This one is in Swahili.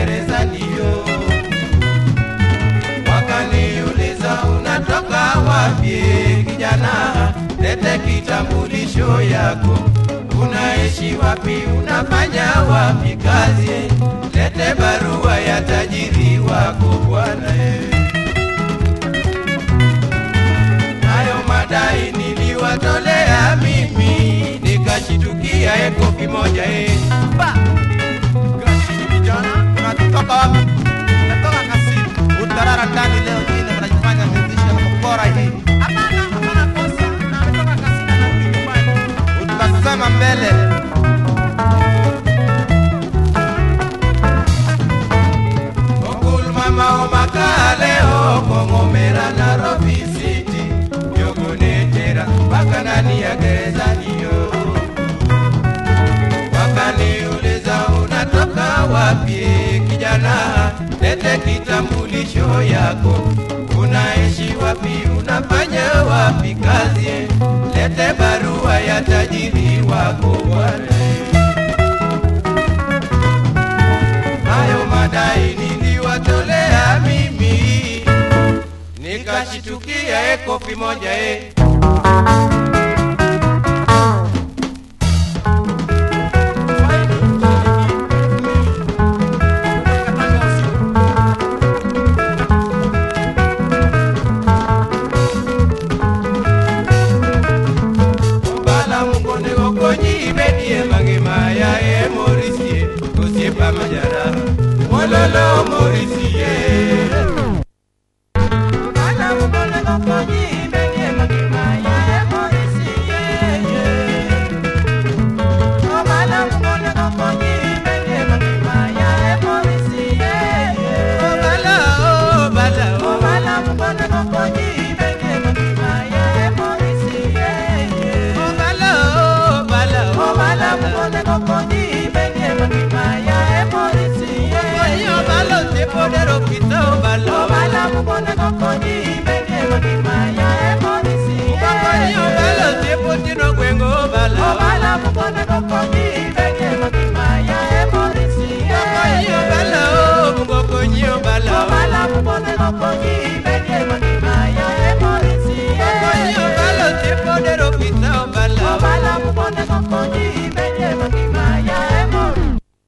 gerezani yo. Wakaniuliza unatoka wapi kijana, lete kitambulisho yako. Unaishi wapi? Unafanya wapi kazi? Lete barua ya tajiri wako bwana. eh. Hayo madai niliwatolea mimi, nikashitukia eko kimoja eh. Ba! Gashini vijana, unatoka wapi? Natoka Kasini. Utarara ndani leo nyingine mnajifanya mmetisha na mkora hii. Hapana, hapana kosa. Natoka Kasini narudi nyumbani. Utasema mbele. Okul mama omakaleo kong'omera Nairobi City yogonetera mpaka ndani ya gerezani yo. Wakaniuliza unatoka wapi kijana, lete kitambulisho yako. Unaishi wapi? Unafanya wapi kazi? Lete barua ya tajiri wako bwana. hayo madai niliwatolea mimi, nikashitukia ekofi moja e. Bala mungone gokonyi bedie mangima ya e morisie osiepa majara mololo morisi